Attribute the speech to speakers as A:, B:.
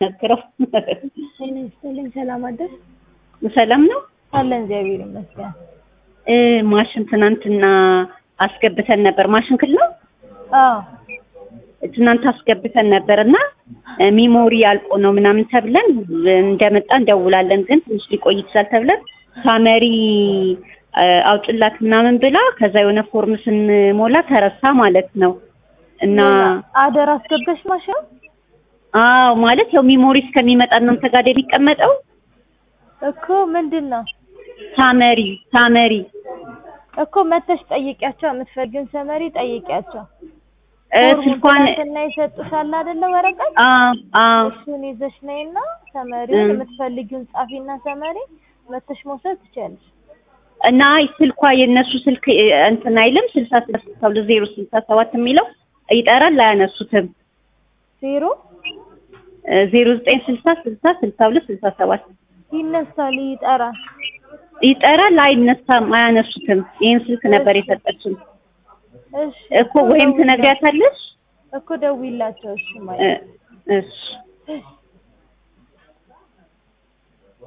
A: ነግረው
B: ጤና ይስጥልኝ። ሰላም አደር
A: ሰላም ነው
B: አለን። እግዚአብሔር ይመስገን።
A: እ ማሽን ትናንትና አስገብተን ነበር። ማሽን ክል ነው
B: አዎ
A: ትናንት አስገብተን ነበር እና ሚሞሪ አልቆ ነው ምናምን ተብለን እንደመጣ እንደውላለን፣ ግን ትንሽ ሊቆይ ይችላል ተብለን ሳመሪ እ አውጭላት ምናምን ብላ ከዛ የሆነ ፎርም ስንሞላ ተረሳ ማለት ነው እና
B: አደር አስገባሽ ማሽን
A: አዎ ማለት ያው ሚሞሪ እስከሚመጣ እናንተ ጋር አይደል የሚቀመጠው
B: እኮ ምንድን ነው
A: ሳመሪ ሳመሪ
B: እኮ መተሽ ጠይቂያቸው። የምትፈልጊውን ሰመሪ ጠይቂያቸው።
A: እ ስልኳን
B: እና ይሰጡሻል አይደለ ወረቀት
A: አዎ አዎ
B: እሱን ይዘሽ ነይና ሰመሪውን
A: እ
B: የምትፈልጊውን ጻፊና ሰመሪ መተሽ መውሰድ ትችያለሽ።
A: እና ስልኳ የእነሱ ስልክ እ እንትን አይልም ስልሳ ስልሳ ሁለት ዜሮ ስልሳ ሰባት የሚለው ይጠራል አያነሱትም
B: ዜሮ
A: ዜሮ ዘጠኝ ስልሳ ስልሳ ስልሳ ሁለት ስልሳ ሰባት
B: ይነሳል፣ ይጠራል።
A: ይጠራል አይነሳም አያነሱትም ይህን ስልክ ነበር የሰጠችን
B: እሺ
A: እኮ ወይም ትነግሪያታለሽ
B: እኮ ደውይላቸው። እሺ
A: እ
B: ማለት
A: እሺ